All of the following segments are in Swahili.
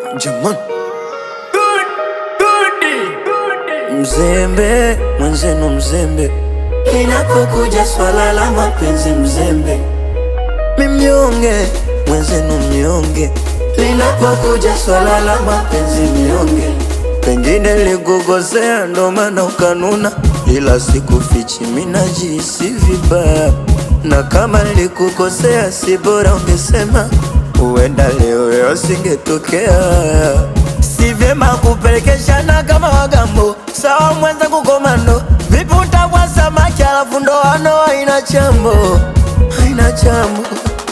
Jamani, mzembe mwenzenu, mzembe inapokuja swala la mapenzi, mzembe mimnyonge mwenzenu, mnyonge linapokuja swala la mapenzi, mnyonge pengine likukosea, ndo maana ukanuna, ila sikufichi, minajihisi vibaya, na kama likukosea, si bora ungesema, huenda leo yasingetokea. Si vyema kupelekeshana kama wagambo, sawa mwenzangu komando, vipi utakuwa samaki alafu ndoano haina chambo, haina chambo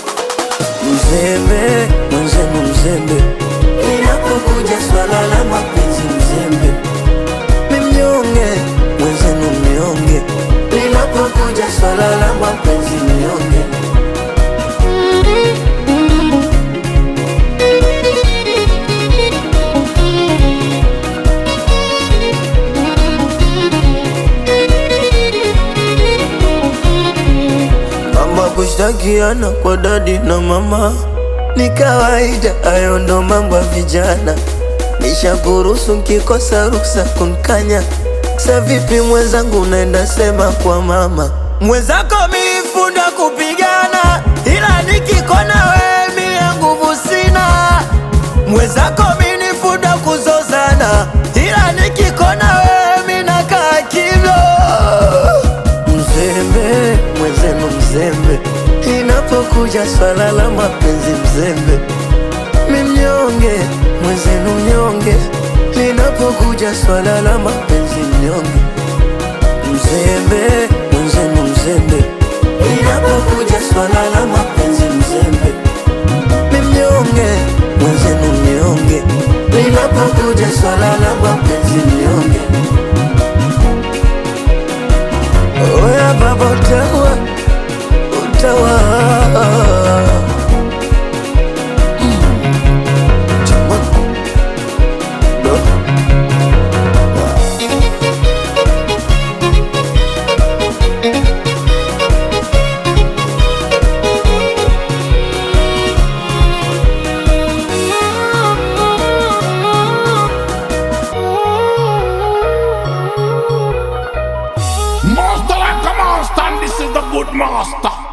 Mzembe mwenzenu, mzembe inapokuja swala la mapenzi, mzembe mimnyonge mwenzenu, mnyonge linapokuja swala la mapenzi, mnyonge Mama kushtakiana kwa dadi na mama ni kawaida, hayo ndo mambo ya vijana. Nishakuruhusu nkikosa ruksa kunkanya. Sa vipi mwenzangu, unaenda sema kwa mama mwenzako, mifunda kupigana, ila nikikona wewe mie nguvu sina. Mwenzako minifunda kuzozana, ila nikikona wewe minakaa kimya. Mzembe mwenzenu, mzembe inapokuja swala la mapenzi, mzembe mimnyonge mwenzenu, mnyonge linapokuja swala la mapenzi, mnyonge mzembe mwenzenu, mzembe inapokuja swala la mapenzi, mzembe mimnyonge mwenzenu, mnyonge linapokuja swala la mapenzi, mnyonge Oya baba utawa utawa Jamani. Do. Master like a monster, and this is the good master.